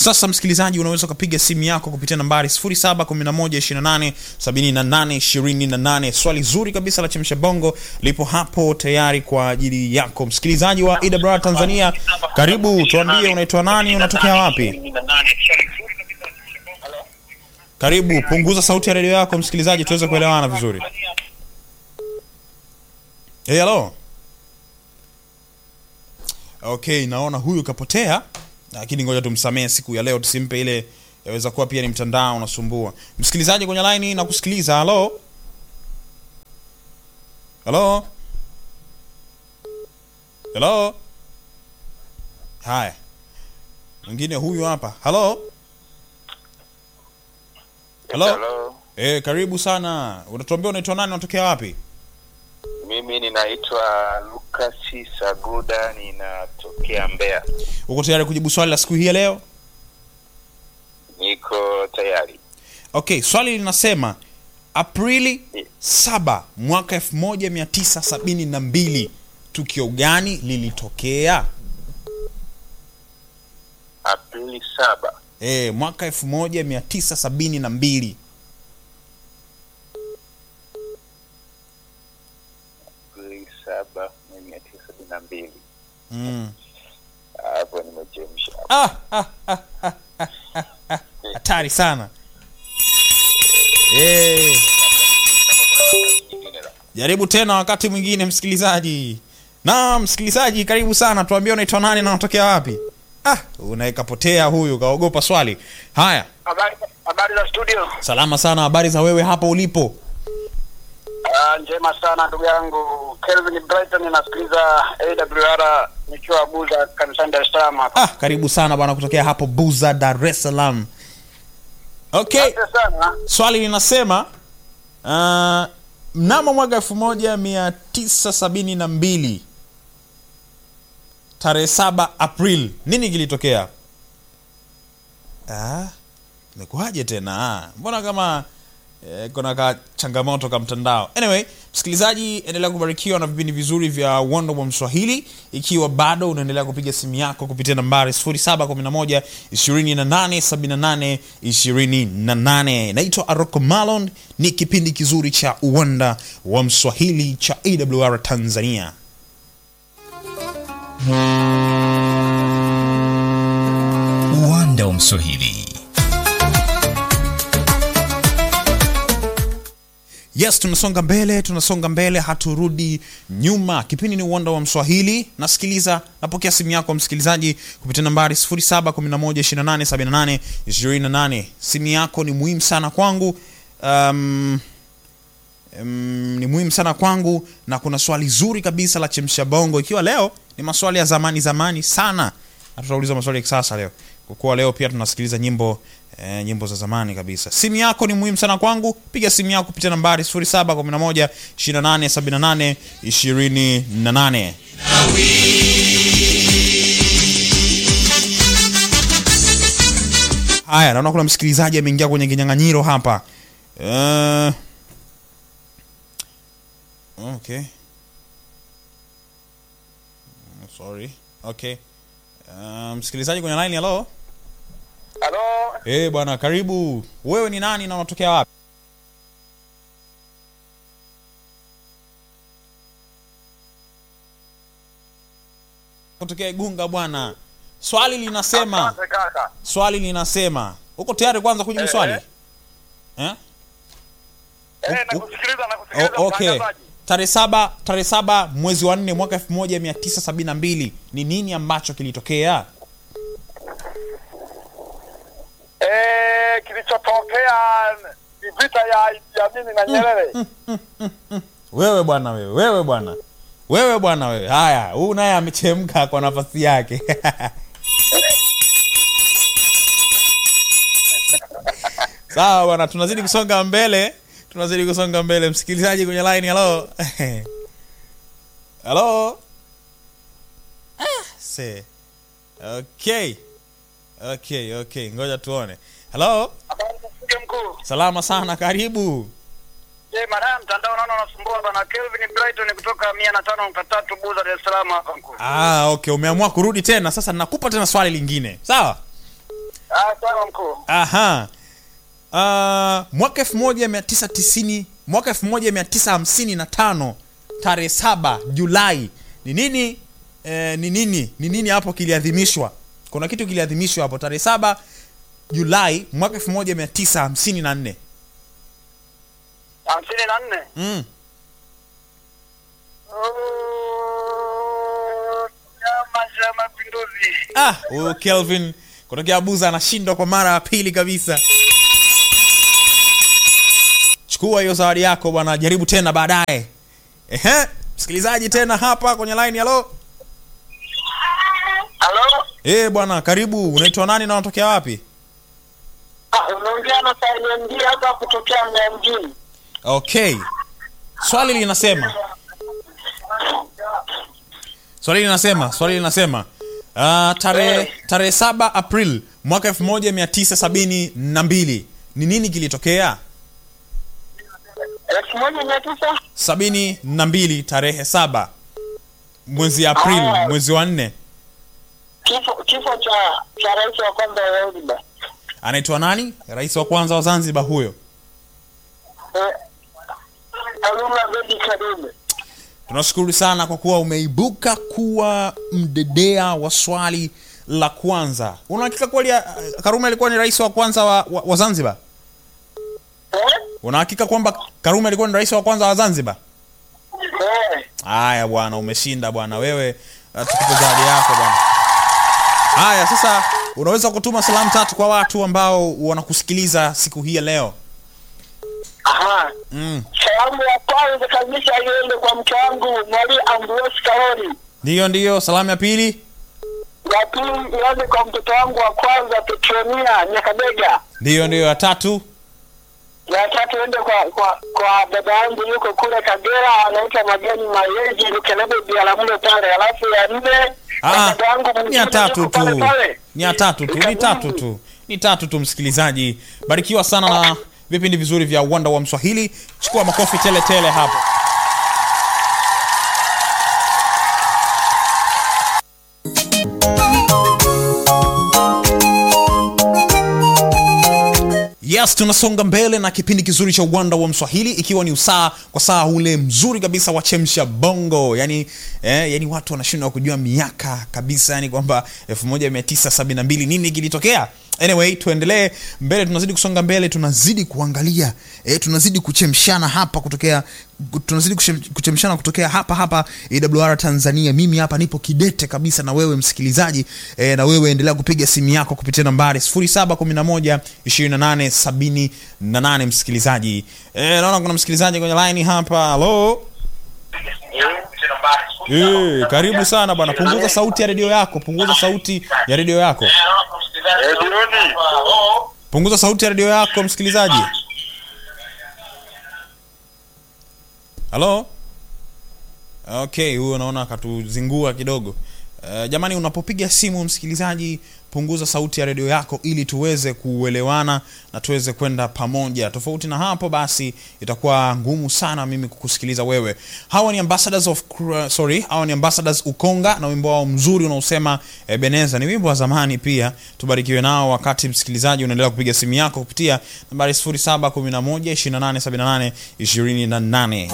sasa msikilizaji unaweza ukapiga simu yako kupitia nambari 711287828 swali zuri kabisa la chemsha bongo lipo hapo tayari kwa ajili yako msikilizaji wa ewr tanzania karibu tuambie unaitwa nani unatokea wapi karibu punguza sauti ya redio yako msikilizaji tuweze kuelewana vizuri hey, hello okay naona huyu kapotea lakini ngoja tumsamehe siku ya leo tusimpe ile yaweza kuwa pia ni mtandao unasumbua msikilizaji kwenye laini na kusikiliza halo halo halo haya mwingine huyu hapa halo halo Hello. e, karibu sana unatuambia unaitwa nani unatokea wapi Mimi ninaitwa Lucas Saguda, ninatokea Mbeya. uko tayari kujibu swali la siku hii ya leo Niko tayari. okay swali linasema aprili 7 mwaka 1972 tukio gani lilitokea Aprili saba e, mwaka 1972 Aprili saba mia tisa sabini na mbili mm. hapo nimechemsha. ah, ah, ah, ah, ah, ah, ah. hatari sana e, Nyingine la- jaribu tena wakati mwingine msikilizaji na msikilizaji karibu sana tuambie unaitwa nani na unatokea wapi ah, unaekapotea huyu kaogopa swali haya Habari habari za studio. salama sana habari za wewe hapo ulipo Ah, njema sana ndugu yangu Kelvin Brighton, nasikiliza AWR nikiwa Buza kanisani Dar es Salaam hapa. ah, karibu sana bwana kutokea hapo buza dar es salaam okay Asante sana. swali linasema uh, mnamo mwaka elfu moja mia tisa sabini na mbili tarehe saba april nini kilitokea ah, imekuwaje tena Ah, mbona kama eh, kuna ka changamoto ka mtandao anyway msikilizaji endelea kubarikiwa na vipindi vizuri vya uwanda wa mswahili ikiwa bado unaendelea kupiga simu yako kupitia nambari 711 2878 28 naitwa aroko malon ni kipindi kizuri cha uwanda wa mswahili cha awr tanzania uwanda wa mswahili yes tunasonga mbele tunasonga mbele haturudi nyuma kipindi ni uwanda wa mswahili nasikiliza napokea simu yako msikilizaji kupitia nambari 711287828 simu yako ni muhimu sana kwangu um, um, ni muhimu sana kwangu na kuna swali zuri kabisa la chemsha bongo ikiwa leo ni maswali ya zamani zamani sana na tutauliza maswali ya kisasa leo kwa kuwa leo pia tunasikiliza nyimbo eh, nyimbo za zamani kabisa simu yako ni muhimu sana kwangu piga simu yako kupitia nambari 711 2878 28 haya naona kuna msikilizaji ameingia kwenye kinyang'anyiro hapa uh, okay Mm, sorry okay uh, msikilizaji kwenye line halo Halo, Eh bwana karibu wewe ni nani na unatokea wapi kutokea igunga bwana swali linasema asante kaka. swali linasema uko tayari kwanza kujibu Eh, swali eh. eh? Eh, u- nakusikiliza nakusikiliza O, okay mtangazaji. tarehe saba tarehe saba mwezi wa nne mwaka elfu moja mia tisa sabini na mbili ni nini ambacho kilitokea Eh, kilichotokea ni vita ya Idi Amin na Nyerere. wewe bwana wewe wewe bwana wewe bwana wewe haya huu naye amechemka kwa nafasi yake sawa bwana tunazidi kusonga mbele tunazidi kusonga mbele msikilizaji kwenye line halo halo ah, se okay okay okay ngoja tuone halo Habari za studio mkuu. salama sana karibu Je, madam mtandao naona unasumbua bwana Kelvin Brighton kutoka 105.3 Buza Dar es Salaam hapa mkuu. ah okay umeamua kurudi tena sasa nakupa tena swali lingine sawa Ah, sawa mkuu. aha uh, mwaka 1990 mwaka 1955 tarehe saba julai ni nini eh, ni nini ni nini hapo kiliadhimishwa kuna kitu kiliadhimishwa hapo tarehe saba julai mwaka 1954 hamsini na nne. mm. Oh, Chama cha Mapinduzi. ah huyu kelvin kutokea buza anashindwa kwa mara ya pili kabisa chukua hiyo zawadi yako bwana jaribu tena baadaye ehe msikilizaji tena hapa kwenye line halo Halo? Eh bwana karibu unaitwa nani na unatokea wapi Ah, unaongea na Salim hapa kutokea Mbeya mjini. okay swali linasema swali linasema swali linasema uh, tarehe tarehe saba april mwaka 1972 ni nini kilitokea elfu moja mia tisa sabini na mbili tarehe saba mwezi april Ah. mwezi wa nne kifo kifo cha cha rais wa kwanza wa Zanzibar. anaitwa nani rais wa kwanza wa zanzibar huyo Eh, Aluma Bedi Karume. tunashukuru sana kwa kuwa umeibuka kuwa mdedea wa swali la kwanza unahakika kweli uh, karume alikuwa ni rais wa kwanza wa, wa, wa zanzibar Eh? unahakika kwamba karume alikuwa ni rais wa kwanza wa zanzibar Eh. haya bwana umeshinda bwana wewe uh, tukupe zawadi yako bwana haya sasa unaweza kutuma salamu tatu kwa watu ambao wanakusikiliza siku hii ya leo Aha. mm. Salamu ya kwanza kabisa iende kwa mke wangu Mwali Ambrose Karoli. ndiyo ndiyo salamu ya pili Ya pili iende kwa mtoto wangu wa kwanza Petronia Nyakabega. ndiyo ndiyo ya tatu Ya tatu iende kwa kwa kwa dada yangu yuko kule Kagera anaitwa Mageni Mayeji Lukelebe Bialamule pale. Alafu ya nne kwa Ah, dada yangu ni mwingine ya tatu yuko pale tu pale. ni ya tatu tu ni tatu tu ni tatu tu msikilizaji barikiwa sana na vipindi vizuri vya uwanda wa mswahili chukua makofi tele tele hapo yes tunasonga mbele na kipindi kizuri cha uwanda wa mswahili ikiwa ni usaa kwa saa ule mzuri kabisa wa chemsha bongo yani, eh, yani watu wanashindwa kujua miaka kabisa yani kwamba 1972 nini kilitokea anyway tuendelee mbele tunazidi kusonga mbele tunazidi kuangalia eh, tunazidi kuchemshana hapa kutokea tunazidi kushem- kuchemshana kutokea hapa hapa awr tanzania mimi hapa nipo kidete kabisa na wewe msikilizaji eh, na wewe endelea kupiga simu yako kupitia nambari 0711 2878 msikilizaji eh, naona kuna msikilizaji kwenye line hapa halo Eh, karibu sana bwana punguza sauti ya redio yako punguza sauti ya redio yako punguza sauti ya redio yako msikilizaji halo okay huyo naona akatuzingua kidogo uh, jamani unapopiga simu msikilizaji punguza sauti ya redio yako ili tuweze kuelewana na tuweze kwenda pamoja tofauti na hapo basi itakuwa ngumu sana mimi kukusikiliza wewe hawa ni ambassadors of Cra- sorry hawa ni ambassadors ukonga na wimbo wao mzuri unaosema ebeneza ni wimbo wa zamani pia tubarikiwe nao wakati msikilizaji unaendelea kupiga simu yako kupitia nambari 0711 2878 28